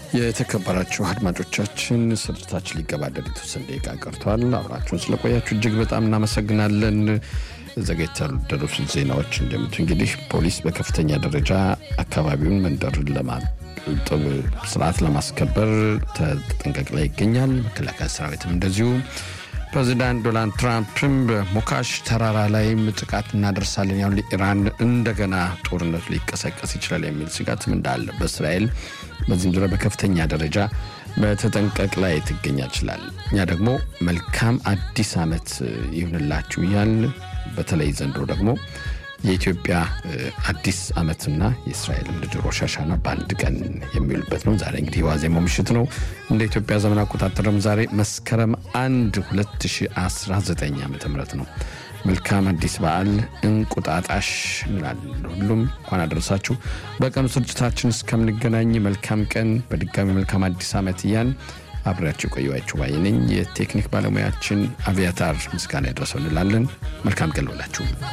የተከበራችሁ አድማጮቻችን ስርጭታችን ሊገባደድ የተወሰነ ደቂቃ ቀርቷል። አብራችሁን ስለቆያችሁ እጅግ በጣም እናመሰግናለን። ዘገይታ ያልደረሱት ዜናዎች እንደሚሉት እንግዲህ ፖሊስ በከፍተኛ ደረጃ አካባቢውን መንደርን ለማጥብ ስርዓት ለማስከበር ተጠንቀቅ ላይ ይገኛል። መከላከያ ሰራዊትም እንደዚሁ ፕሬዚዳንት ዶናልድ ትራምፕም በሞካሽ ተራራ ላይም ጥቃት እናደርሳለን ያሉ ኢራን እንደገና ጦርነቱ ሊቀሰቀስ ይችላል የሚል ስጋትም እንዳለ በእስራኤል በዚህም ዙሪያ በከፍተኛ ደረጃ በተጠንቀቅ ላይ ትገኛል ይችላል። እኛ ደግሞ መልካም አዲስ ዓመት ይሁንላችሁ እያል በተለይ ዘንድሮ ደግሞ የኢትዮጵያ አዲስ ዓመትና የእስራኤል ልጅ ሮሽ ሀሻና በአንድ ቀን የሚውልበት ነው። ዛሬ እንግዲህ ዋዜማው ምሽት ነው። እንደ ኢትዮጵያ ዘመን አቆጣጠርም ዛሬ መስከረም 1 2019 ዓ ም ነው። መልካም አዲስ በዓል እንቁጣጣሽ እንላለን። ሁሉም እንኳን አደረሳችሁ። በቀኑ ስርጭታችን እስከምንገናኝ መልካም ቀን፣ በድጋሚ መልካም አዲስ ዓመት እያን አብሬያቸው ቆየኋችሁ ባይ ነኝ። የቴክኒክ ባለሙያችን አቪያታር ምስጋና ያድረሰው እንላለን። መልካም ቀን ልበላችሁ።